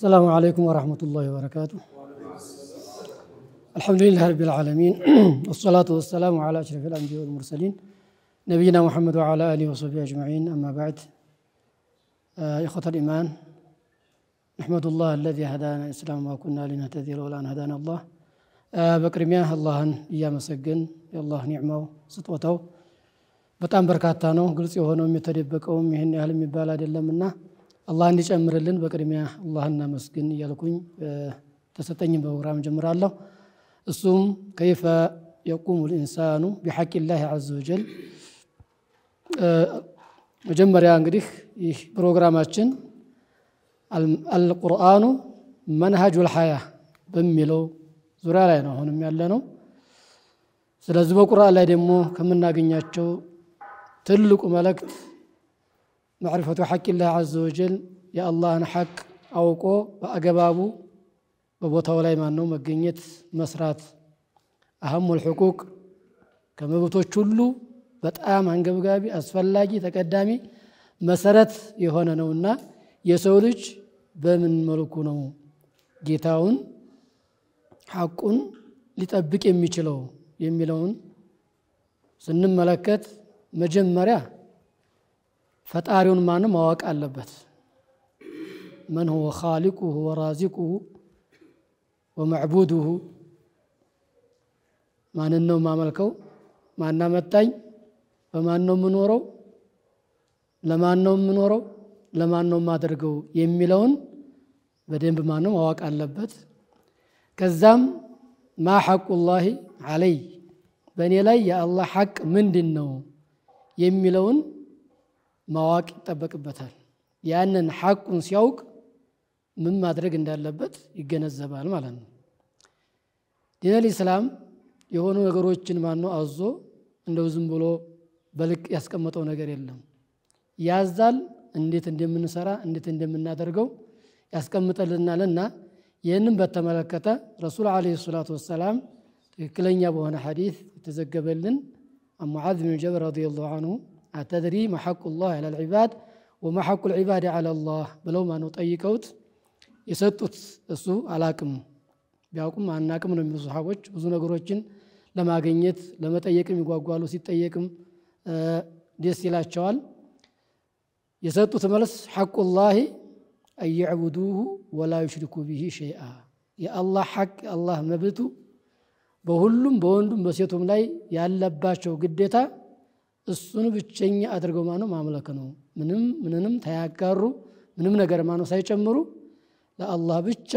السلام عليكم ورحمة الله وبركاته الحمد لله رب العالمين والصلاة والسلام على أشرف الأنبياء والمرسلين نبينا محمد وعلى آله وصحبه أجمعين أما بعد آه إخوة الإيمان نحمد الله الذي هدانا الإسلام وما كنا لنهتدي لولا أن هدانا الله آه በቅድሚያ አላህን እያመሰግን የአላህ ኒዕማው ስጦታው በጣም በርካታ ነው። ግልጽ የሆነውም የተደበቀውም ይህን ያህል የሚባል አይደለምና አላህ እንዲጨምርልን በቅድሚያ አላህ እናመስግን እያልኩኝ ተሰጠኝም ፕሮግራም ጀምራለሁ። እሱም ከይፈ የቁሙ ልኢንሳኑ ቢሐቂላህ ዐዘ ወጀል። መጀመሪያ እንግዲህ ይህ ፕሮግራማችን አልቁርአኑ መንሃጁል ሐያ በሚለው ዙሪያ ላይ ነው አሁንም ያለ ነው። ስለዚህ በቁርአን ላይ ደግሞ ከምናገኛቸው ትልቁ መልእክት ማዕሪፈቱ ሐቂላህ ዐዘ ወጀል የአላህን ሐቅ አውቆ በአገባቡ በቦታው ላይ ማን ነው መገኘት መስራት። አህሙል ሕቁቅ ከመብቶች ሁሉ በጣም አንገብጋቢ፣ አስፈላጊ፣ ተቀዳሚ መሰረት የሆነ ነውና የሰው ልጅ በምን መልኩ ነው ጌታውን ሐቁን ሊጠብቅ የሚችለው የሚለውን ስንመለከት መጀመሪያ ፈጣሪውን ማን ማወቅ አለበት። መን ሁወ ኻሊቁሁ ወራዚቁሁ ወመዕቡዱሁ ማንን ነው የማመልከው? ማና መጣኝ? በማን ነው የምኖረው? ለማን ነው የምኖረው? ለማን ነው የማደርገው? የሚለውን በደንብ ማን ነው ማወቅ አለበት። ከዛም ማ ሐቁላሂ አለይ በእኔ ላይ የአላህ ሐቅ ምንድን ነው የሚለውን ማወቅ ይጠበቅበታል። ያንን ሐቁን ሲያውቅ ምን ማድረግ እንዳለበት ይገነዘባል ማለት ነው። ዲነል ኢስላም የሆኑ ነገሮችን ማነው አዞ እንደው ዝም ብሎ በልቅ ያስቀመጠው ነገር የለም። ያዛል፣ እንዴት እንደምንሰራ እንዴት እንደምናደርገው ያስቀምጠልናልና ይህንም በተመለከተ ረሱል ዓለይሂ ሰላቱ ወሰላም ትክክለኛ በሆነ ሐዲስ የተዘገበልን ሙዓዝ ብን ጀበል ረዲየላሁ አንሁ አተድሪ መሐቁላህ ዐለል ዒባድ ወመሐቁል ዒባድ ዐለላህ ብለው ማነው ጠይቀውት የሰጡት እሱ አላቅም ቢያውቁም አናቅም ነው የሚሉ ሰሓቦች ብዙ ነገሮችን ለማግኘት ለመጠየቅም ይጓጓሉ። ሲጠየቅም ደስ ይላቸዋል። የሰጡት መልስ ሐቁላሂ አየዕቡዱሁ ወላ ዩሽሪኩ ቢሂ ሸይአ የአላህ ሐቅ የአላህ መብቱ በሁሉም በወንዱም በሴቱም ላይ ያለባቸው ግዴታ እሱን ብቸኛ አድርገው ማነው ማምለክ ነው። ምንም ምንንም ታያጋሩ ምንም ነገር ማነው ሳይጨምሩ ለአላህ ብቻ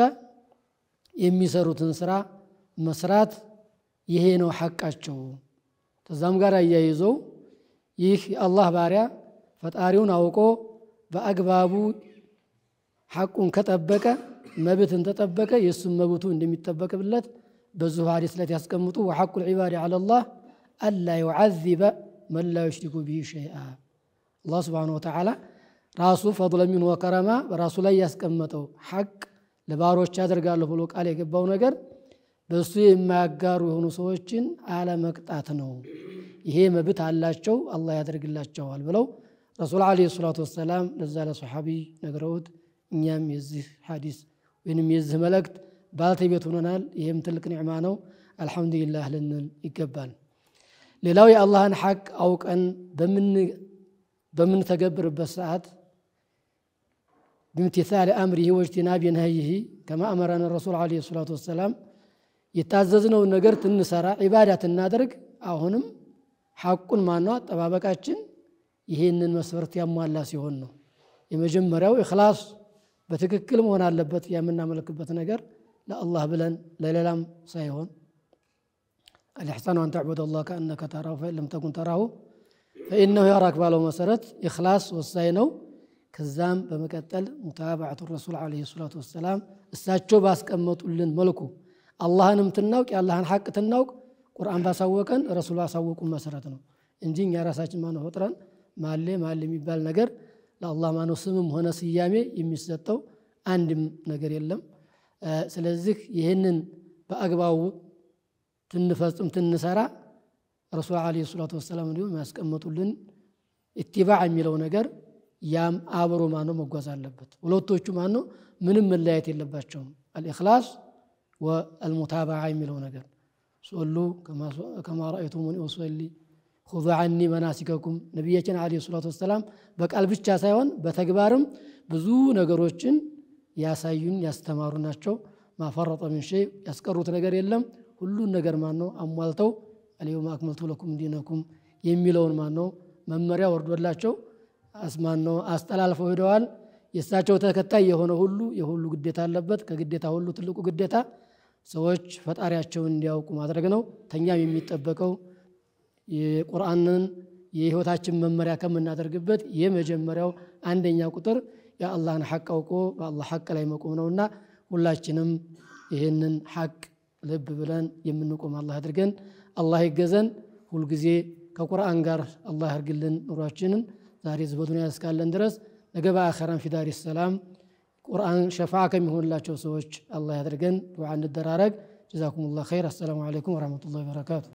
የሚሰሩትን ስራ መስራት ይሄ ነው ሐቃቸው። ከዛም ጋር አያይዘው ይህ የአላህ ባሪያ ፈጣሪውን አውቆ በአግባቡ ሐቁን ከጠበቀ መብትን ተጠበቀ የእሱም መብቱ እንደሚጠበቅብለት በዚሁ ሐዲስ ላይ ያስቀምጡ ወሐቁል ዒባድ ዐለላህ አላ ዩዓዚበ መን ላ ዩሽሪኩ ቢሂ ሸይአ አላህ ስብሓነሁ ወተዓላ ራሱ ፈضለ ሚንሁ ወከረማ በራሱ ላይ ያስቀመጠው ሐቅ ለባሮች ያደርጋለሁ ብሎ ቃል የገባው ነገር በእሱ የማያጋሩ የሆኑ ሰዎችን አለመቅጣት ነው። ይሄ መብት አላቸው፣ አላህ ያደርግላቸዋል ብለው ረሱል ዓለይሂ ሰላቱ ወሰላም ለዛ ለሰሓቢ ነግረውት እኛም የዚህ ሐዲስ ወይንም የዚህ መልእክት ባልተቤት ሆነናል። ይህም ትልቅ ኒዕማ ነው። አልሐምዱሊላህ ልንል ይገባል። ሌላው የአላህን ሐቅ አውቀን በምንተገብርበት ሰዓት ብምትሳል አምሪሂ ወጅቲናቢ ነህይሂ ከማ አመረን ረሱል ዓለይሂ ሰላቱ ወሰላም የታዘዝነውን ነገር ትንሰራ ዒባዳ ትናደርግ አሁንም ሐቁን ማነው አጠባበቃችን ይሄንን መስፈርት ያሟላ ሲሆን ነው። የመጀመሪያው ኢኽላስ በትክክል መሆን አለበት። የምናመለክበት ነገር ለአላህ ብለን ለሌላም ሳይሆን አልኢሕሳኑ አን ተዕቡድ አላህ ከአነከ ተራሁ ፈኢን ለም ተኩን ተራሁ ፈኢነሁ የራክ ባለው መሰረት ኢኽላስ ወሳኝ ነው። ከዛም በመቀጠል ሙታባዕቱ ረሱል ዓለይሂ ሰላቱ ወሰላም እሳቸው ባስቀመጡልን መልኩ አላህንም ትናውቅ የአላህን ሐቅ ትናውቅ ቁርአን ባሳወቀን ረሱል ባሳወቁን መሰረት ነው እንጂ እኛ ራሳችን ማነው ፈጥረን ማሌ ማሌ የሚባል ነገር ለአላህ ማነው ስምም ሆነ ስያሜ የሚሰጠው አንድም ነገር የለም። ስለዚህ ይህንን በአግባቡ ትንፈጽም ትንሰራ ረሱል ዓለይሂ ሰላቱ ወሰላም እንዲሁም ያስቀመጡልን ኢትባዕ የሚለው ነገር ያም አብሮ ማነው መጓዝ አለበት። ሁለቶቹ ማነው ምንም መለያየት የለባቸውም። አልኢኽላስ ወአልሙታባዓ የሚለው ነገር ሶሉ ከማ ረአይቱሙኒ ኡሰሊ ሁዙ ዐኒ መናሲከኩም ነቢያችን ዓለይሂ ሰላቱ ወሰላም በቃል ብቻ ሳይሆን በተግባርም ብዙ ነገሮችን ያሳዩን ያስተማሩ ናቸው። ማፈረጠ ምን ሸይ ያስቀሩት ነገር የለም። ሁሉን ነገር ማን ነው አሟልተው አልየውመ አክመልቱ ለኩም ዲነኩም የሚለውን ማን ነው መመሪያ ወርዶላቸው አስማን ነው አስተላልፈው ሄደዋል። የእሳቸው ተከታይ የሆነ ሁሉ የሁሉ ግዴታ አለበት። ከግዴታ ሁሉ ትልቁ ግዴታ ሰዎች ፈጣሪያቸውን እንዲያውቁ ማድረግ ነው። ተኛም የሚጠበቀው የቁርአንን የህይወታችን መመሪያ ከምናደርግበት የመጀመሪያው አንደኛ ቁጥር የአላህን ሐቅ አውቆ በአላህ ሐቅ ላይ መቆም ነውና ሁላችንም ይህንን ሐቅ ልብ ብለን የምንቆም አላህ አድርገን አላህ ይገዘን። ሁልጊዜ ከቁርአን ጋር አላህ ያርግልን ኑሯችንን ዛሬ በዱንያ እስካለን ድረስ ነገ በአኸራን ፊዳሪ ሰላም ቁርአን ሸፋዓ ከሚሆንላቸው ሰዎች አላህ ያድርገን። ዱዓ እንደራረግ። ጀዛኩም ላህ ኸይር። አሰላሙ አለይኩም ወረሕመቱላሂ ወበረካቱ።